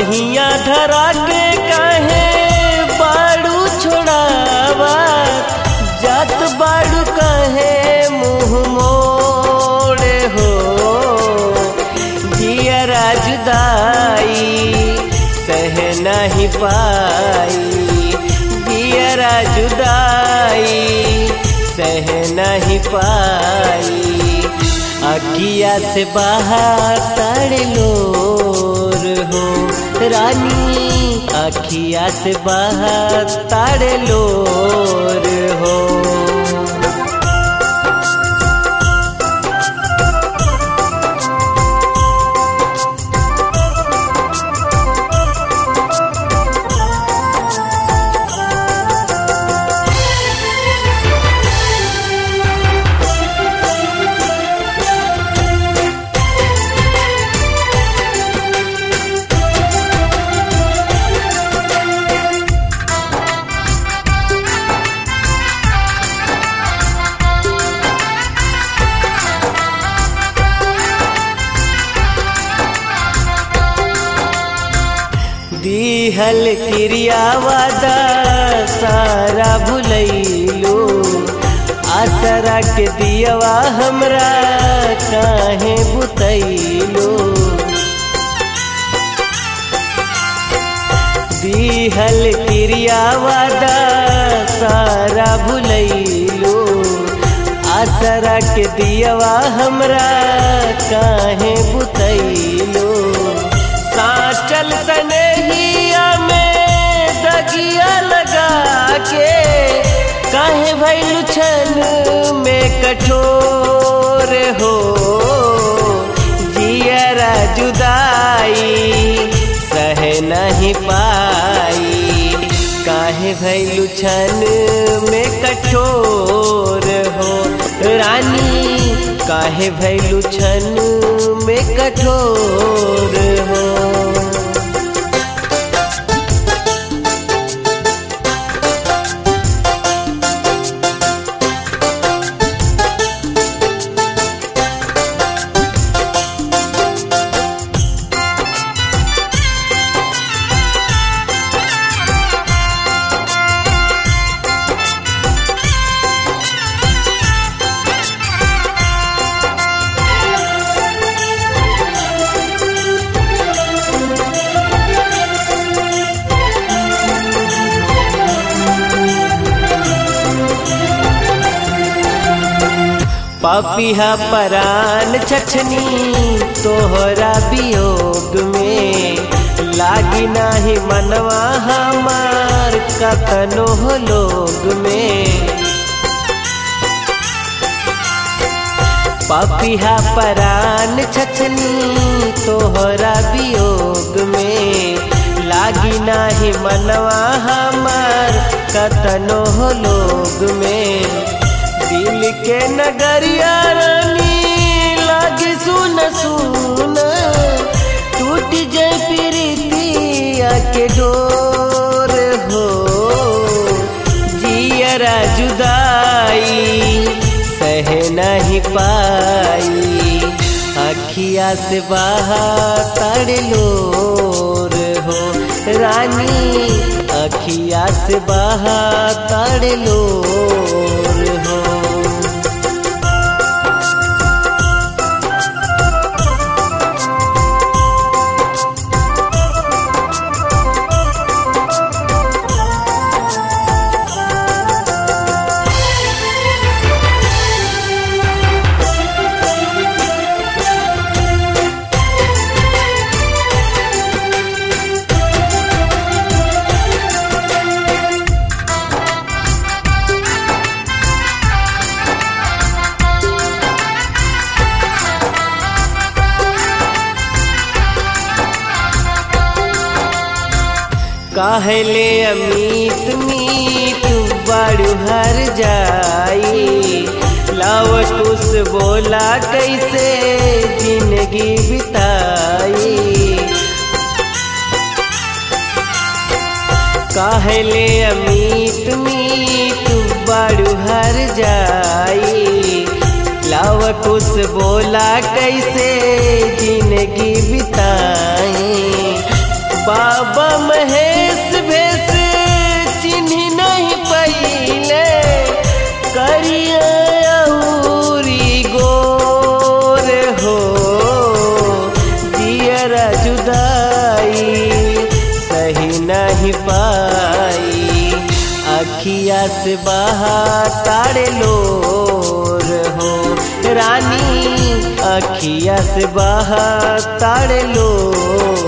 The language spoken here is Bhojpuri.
बहिया धरा के काहे बाड़ू छोड़ावा जात बाड़ू काहे मुँह मोड़े हो जियरा जुदाई सह नहीं पाई जियरा जुदाई सह नहीं पाई अखिया से बाहर तड़ लोर हो रानी अखिया से बाहर तड़ लोर हो दिहल क्रिया वादा सारा भुलैलो आसरा के दियवा हमरा काहे बुतैलो दिहल क्रिया वादा सारा भुलैलो आसरा के दियवा हमरा काहे बुतैलो साचल सनेहिया में दगिया लगा के काहे भैलू छन में कठोर हो जियरा जुदाई सह नहीं पाई काहे भैलू छन में कठोर हो रानी काहे भैलू छन में कठोर हो पापिहा परान छछनी तोहरा वियोग में लागी नाही मनवा हमार कतनो हो लोग में पापिहा परान छछनी तोहरा वियोग में लागी नाही मनवा हमार कतनो हो लोग में दिल के नगरिया रानी लागे सुन सुन टूट जाए प्रीतिया के डोर हो जियरा जुदाई सह नहीं पाई अखिया से बाहर तड़ लोर हो रानी अखिया से बाहर तड़ लोर हो कहले अमीत मीत बड़ू हर जाई लाव तुस बोला कैसे जिंदगी बिताई कहले अमीत मीत बड़ू हर जाई लाव कुछ बोला कैसे जिंदगी बिताई बाबा महेश भेष चिन्ह नहीं पहिले करियाउरी गोर हो दियरा जुदाई सही नहीं पाई अखिया से बहा तारे लोर हो रानी अखिया से बहा तारे लोर